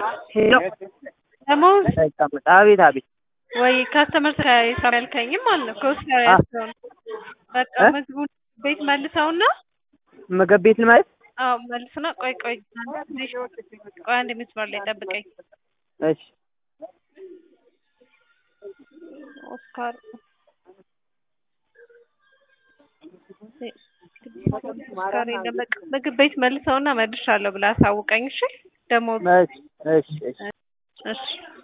ሄሎ ደሞዝ ሳይቀመጥ አቤት አቤት ወይ ካስተመር ሳይሰራ ያልከኝም ማለት ነው ከውስጥ ጋር ያልከውን በቃ እ? ምግቡን ቤት መልሰውና ምግብ ቤት ልማለት አዎ መልሱና ቆይ ቆይ አንድ ትንሽ ቆይ አንድ መስመር ላይ ጠብቀኝ እሺ ኦስካር ኦስካር የለም በቃ ምግብ ቤት መልሰውና መልሻለሁ ብለህ አሳውቀኝ እሺ ደሞዝ እሺ እሺ እሺ እሺ